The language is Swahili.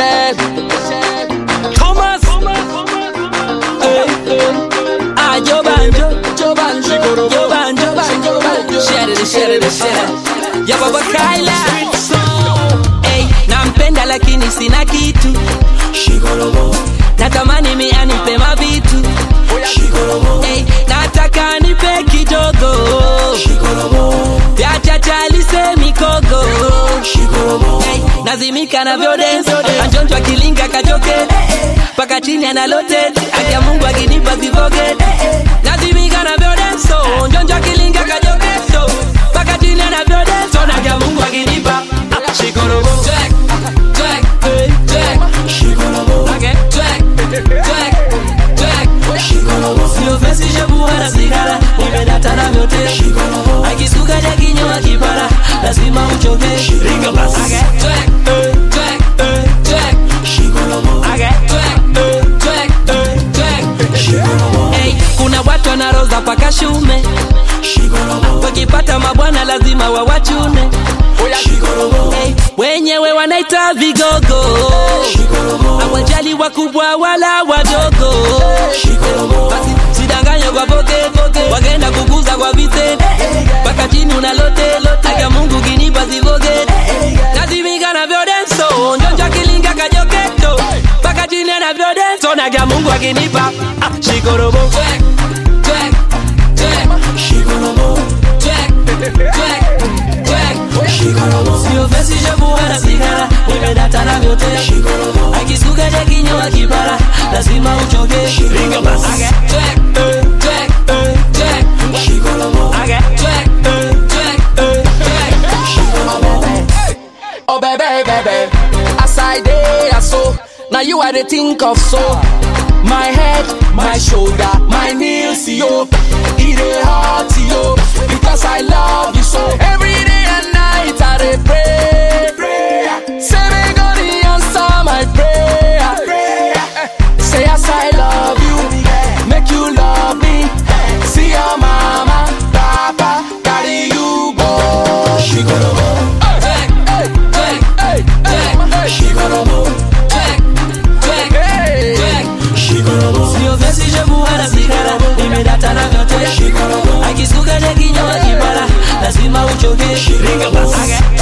Michelle, Thomas, hey, hey. Ah, Joe Banjo, Joe Banjo, Joe Banjo, Joe Banjo. Share it, share it, share it. Ya baba Kyla. Hey, nampenda lakini sina kitu. Natamani mi anipe mavitu. Hey, nataka nipe kidogo. Vya chacha mikogo. Hey, nazimika na vyodenso anjonjwa kilinga kajoke paka chini analote akia mungu akinipa vivoge nazimika na vyodenso njonjwa kilinga kajoke so paka chini ana vyodenso na akia mungu akinipa Ah, shikorobo Jack, Jack, hey, Jack. Okay, Jack, Jack, Jack. Sio fesi shebu wala sigara nimedata na vyote akisuka ja kinywa kipara lazima uchoke Ringa basi. Okay, Jack, eh, Jack, eh, Jack. Okay, Jack, eh, Jack, eh, Jack. Hey, kuna watu wanaroza paka shume wakipata mabwana lazima wawachune hey, wenyewe wanaita vigogo awajali wakubwa wala wadogo basi sidanganye kwa poke wagenda kukuza kwa vite mpaka chini unalote aka mungu kinipa zivoge nazimika na vyodenso njonja kilinga kajoketo mpaka chini ana vyodenso naga mungu akinipa ah, shikorobo Jack, Jack, Jack. Jack, Jack, Jack. Sio fesi shebu wala sigara nimedata na vyote akisuka ja kinywa kipara lazima uchoke Ringa basi. Okay. Jack, eh, Jack, eh, Jack. Okay. Jack, eh, Jack, eh, Jack. Oh baby, baby, as I day, I so now you are the think of so. My head, my shoulder, my knees, yo, it a heart, yo, because I love you so. Every day and night I dey pray, pray. Say me gonna answer my prayer. Say as I love you, make you love me. See your mama, papa, carry you go. She gonna go. Jack, Jack, Hey, Jack. she gonna go. Jack, Jack, Hey, Jack. she gonna go. Sio fesi shebu wala sigara nimedata na vyote akisuka ja kinywa kipara lazima uchoke Ringa basi. Okay.